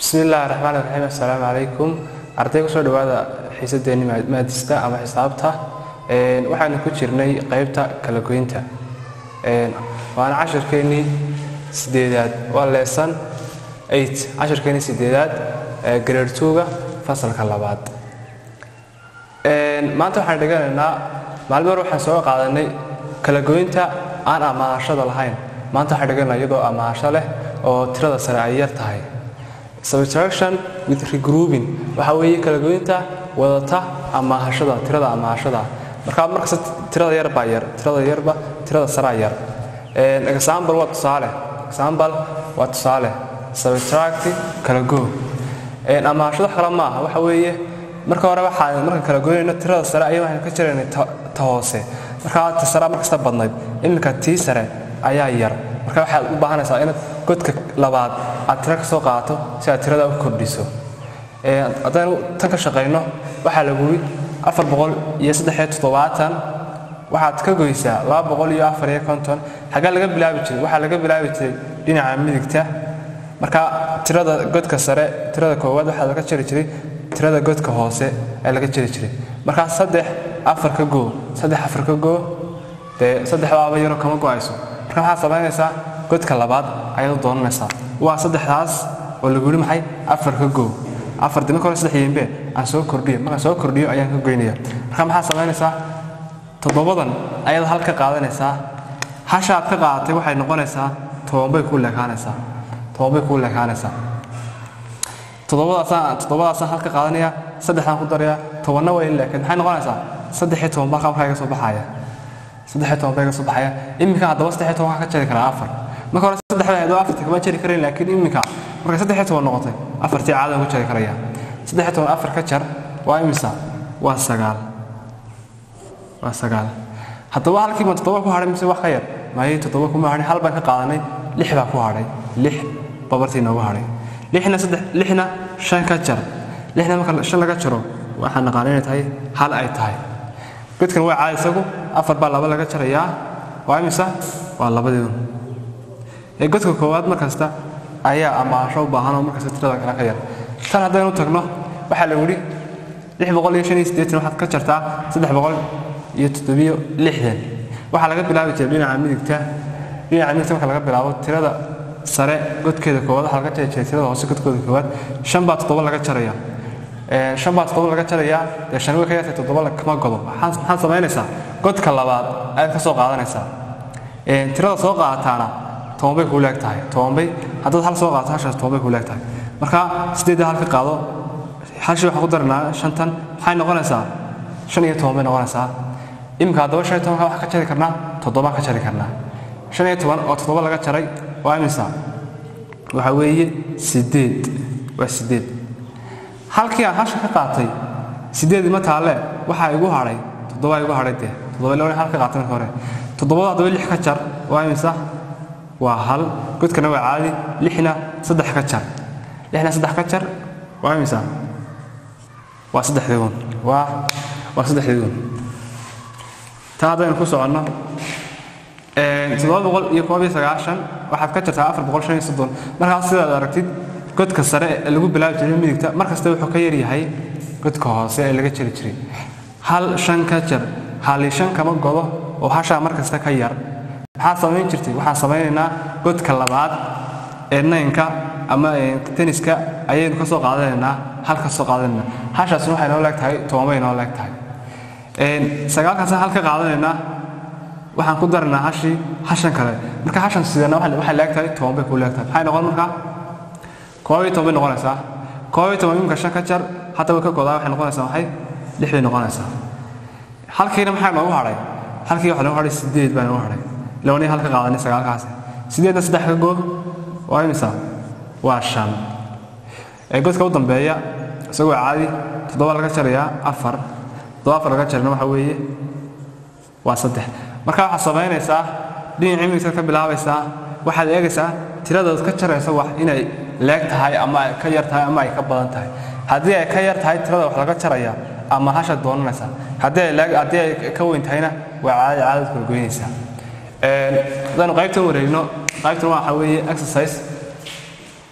bismi illaahi raxmaan raxiim assalaamu calaykum arday kusoo dhowaada xiisadeenni maadista ama xisaabta waxaanu ku jirnay qaybta kala goynta waana cashirkeennii sideedaad waa leesan eight cashirkeennii sideedaad grade two-ga fasalka labaad maanta waxaan dheganaynaa maalin hore waxaan soo qaadanay kala goynta aan amaanashada lahayn maanta waxaan dheganaynaa iyadoo amaanasho leh oo tirada sare ay yar tahay subtraction with regrouping waxa weeye kala goynta wadata amaahashada tirada amaahashada marka markasta tirada yar baa yar tirada yarba tirada saraa yar example waa tusaale example waa tusaale subtract kala go amaahashada wax kale ma aha waxa weeye marka hore waxaan marka kala goynayno tirada sare ayaa waxaan ka jiraynay ta hoose marka ta sare markasta badnayd iminka tii sare ayaa yar marka waxaad u baahanaysaa inaad godka labaad aad tiro ka soo qaato si aad tirada u kordhiso haddaynu tan ka shaqayno waxaa lagu yidhi afar boqol iyo saddexiyo toddobaatan waxaad ka goysaa laba boqol iyo afar iyo konton xaggee laga bilaabi jiray waxaa laga bilaabi jiray dhinaca midigta marka tirada godka sare tirada koowaad waxaa laga jari jiray tirada godka hoose ee laga jari jiray markaa saddex afar ka goo saddex afar ka goo dee saddexdaaba yaro kama go'ayso marka waxaad samaynaysaa godka labaad ayaad u doonanaysaa waa saddexdaas oo lagu yidhi maxay afar ka goo afar dimanka hore saddex yimbe aan soo kordhiyo markaan soo kordhiyo ayaan ka goynaya marka maxaad samaynaysaa toddobadan ayaad hal ka qaadanaysaa hashaad ka qaadatay waxay noqonaysaa tobanbay kuu leekaanaysaa tobanbay kuu leekaanaysaa toddobadaasaan toddobadaasaan hal ka qaadanaya saddexdaan ku daraya tobanna way leekayd maxay noqonaysaa saddex iyo toban baa markaa iga soo baxaya saddex iyo toban baa iga soo baxaya iminka haddaba saddex iyo toban waxaa ka jari karaa afar marka hore saddexda ahayd oo afarta kama jari karayn laakiin iminka markay saddex iyo toban noqotay afartii caada ku jari karaya saddex iyo toban afar ka jar waa imisa waa sagaal waa sagaal haddaba halkii baan toddoba ku hadhay mise wax ka yar maayay toddoba kuma hadhay hal baan ka qaadanay lix baa ku hadhay lix babartii noogu hadhay lixna saddex lixna shan ka jar lixna marka shan laga jaro waxaan naqaan inay tahay hal ay tahay godkan waa caadi isagu afar baa laba laga jarayaa waa imisa waa labadeedu ee godka koowaad markasta ayaa amaasho u baahan oo markasta tirada kale ka yar tan haddaynu tagno waxaa la yidhi lix boqol iyo shan iyo siddeetan waxaad ka jartaa saddex boqol iyo toddobiyo lixdan waxaa laga bilaabi jiray dhinaca midigta dhinaca midigta marka laga bilaabo tirada sare godkeeda koowaad waxaa laga jari jiray tirada hoose godkooda koowaad shan baa toddoba laga jaraya shan baa toddoba laga jarayaa dee shan way ka yartay toddoba kama godo maxaad samaynaysaa godka labaad ayaad ka soo qaadanaysaa tirada soo qaadataana tobanbay kuu leeg tahay tobanbay haddaad hal soo qaadato hashaas tobanbay kuu leeg tahay marka sideedda hal ka qaado hashii waxaan ku daranaa shantan maxay noqonaysaa shan iyo toban bay noqonaysaa iminka haddaba shan iyo tobanka waxaan ka jari karnaa toddobaan ka jari karnaa shan iyo toban oo toddoba laga jaray waa imisa waxa weeye sideed waa sideed halkii aan hasha ka qaatay sideed ima taalle waxaa igu hadhay toddoba igu hadhay dee toddoba laba hal ka qaatay marka hore toddobada haddaba lix ka jar waa imisa waa hal godkana waa caadi lixna saddex ka jar lixna saddex ka jar waa imisa waa saddexdeegun waa waa saddexdeegun taa haddaynu ku soconno toddoba boqol iyo koob iyo sagaashan waxaad ka jartaa afar boqol shan iyo soddon markaas sidaad aragtid godka sare ee lagu bilaabi jiray midigta markasta wuxuu ka yar yahay godka hoose ee laga jari jiray hal shan ka jar hali shan kama godo oo hashaa markasta ka yar maxaad samayn jirtay waxaan samaynaynaa godka labaad ee naynka ama teniska ayaynu ka soo qaadanaynaa hal ka soo qaadanaynaa hashaasna waxay noo leeg tahay tobanbay noo leeg tahay sagaalkaasna hal ka qaadanaynaa waxaan ku daranaa hashii hashan kale marka hashan sidana waxay leeg tahay tobanbay kuu leeg tahay maxay noqon markaa koob iyo toban bay noqonaysaa koob iyo toban imika shan ka jar hadda way ka godaa waxay noqonaysaa maxay lix bay noqonaysaa halkiina maxaa noogu hadhay halkii waxaa noogu hadhay sideed baa noogu hadhay lawani hal ka qaadanay sagaalkaasi sideedna saddex ka goo waa imisa waa shan ee godka u dambeeya isagoo caadi toddoba laga jarayaa afar toddoba afar laga jarana waxa weeye waa saddex marka waxaad samaynaysaa dhinacii midigtaad ka bilaabaysaa waxaad eegaysaa tiradaad ka jaraysa wax inay leeg tahay ama ay ka yar tahay ama ay ka badan tahay haddii ay ka yar tahay tirada wax laga jaraya ama hashaad doonanaysaa haddii ay leeg haddii ay ka weyn tahayna waa caadi caadad kala goynaysaa haddaynu qaybtan wareegno qaybtan waxa weeye exercise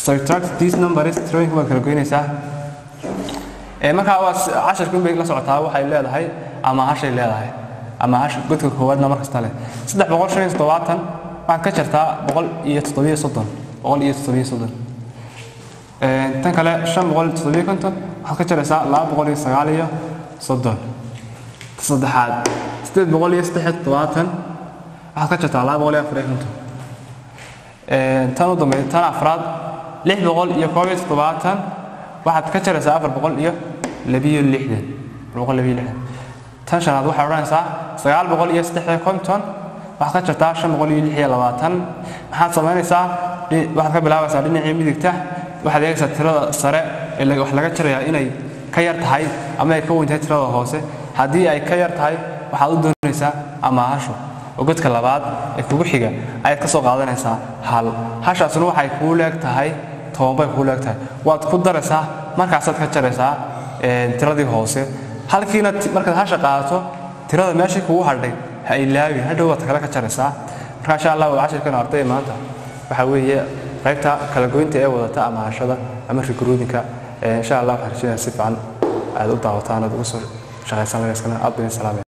subtract these numbers tirooyinka waad kala goynaysaa ee markaa waa casharka inbay la socotaa waxay leedahay ama hashay leedahay ama hash godka koowaadna mar kasta leh saddex boqol shan iyo toddobaatan waxaad ka jartaa boqol iyo toddobiyo soddon boqol iyo toddobiyo soddon tan kale shan boqol iyo toddobiyo konton waxaad ka jaraysaa laba boqol iyo sagaal iyo soddon saddexaad sideed boqol iyo saddex iyo toddobaatan waxaad ka jartaa laba boqol iyo afar iyo konton tan u dambeeya tan afraad lix boqol iyo koob iyo toddobaatan waxaad ka jaraysaa afar boqol iyo labiyo lixdan boqol labiyo lixdan tan shanaad waxaad odhanaysaa sagaal boqol iyo saddex iyo konton waxaad ka jartaa shan boqol iyo lix iyo labaatan maxaad samaynaysaa waxaad ka bilaabaysaa dhinacii midigta waxaad eegaysaa tirada sare ee wax laga jarayaa inay ka yar tahay ama ay ka weyn tahay tirada hoose haddii ay ka yar tahay waxaad u doonaysaa amaahasho oo godka labaad ee kugu xiga ayaad ka soo qaadanaysaa hal hashaasna waxay kuu leeg tahay toban bay kuu leeg tahay waad ku daraysaa markaasaad ka jaraysaa tiradii hoose halkiina markaad hasha qaadato tirada meeshii kugu hadhay ha ilaawin hadhow waad kale ka jaraysaa marka insha allah cashirkan arday maanta waxaa weeye qaybta kala goynta ee wadata ama hashada ama recruitingka insha allah waxaan rajaynayaa si fiican aad u daawataan aad ugu soo shaqaysan lagaskana aad bin salaamay